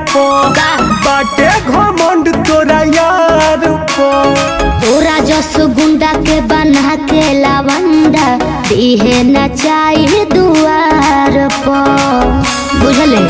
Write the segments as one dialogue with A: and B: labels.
A: पो
B: का?
A: बाटे घमंड तोरा यार पो
B: तोरा जस गुंडा के बना के लावंडा दिहे न चाहिए दुआर पर बुझले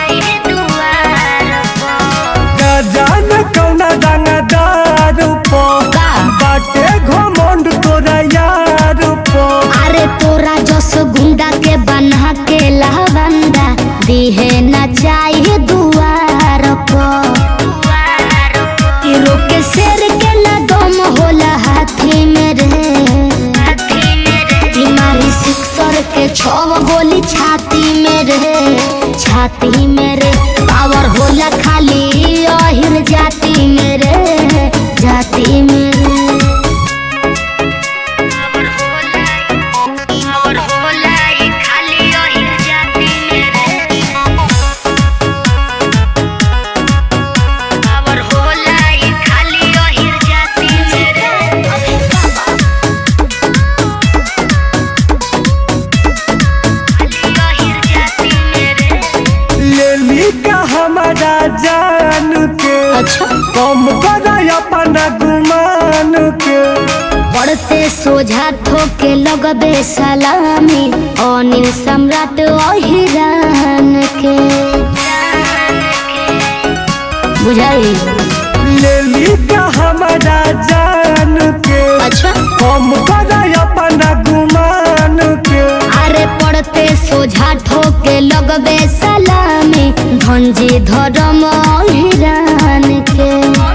A: का जान कौना दानादार पो
B: का?
A: बाटे घमंड तोरा यार पो
B: अरे तोरा जस गुंडा के बना के लावंडा दिहे न चाहिए दुआर पर कि रोके शेर के न दम होला हाथी में रे बीमारी सिक्सर के छव गोली छाती में रे छाती में रे पावर होला खाली अहिर जाति में रे जाति में रे
A: लेली का हमारा जान के
B: अच्छा
A: कम कर अपना गुमान के
B: पढ़ते सोझा ठोके लगबे सलामी अनिल सम्राट अहिरान के बुझाई
A: लेली का हमारा जान के
B: अच्छा
A: कम कर अपना गुमान के
B: अरे पढ़ते सोझा ठोके लगबे सलामी धंजी धर्म अहिरान के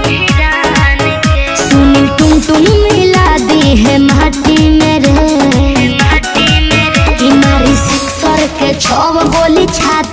B: सुनील टुन टुन मिला दी है माटी में रे कि मारी सिक्सर के छव गोली छाती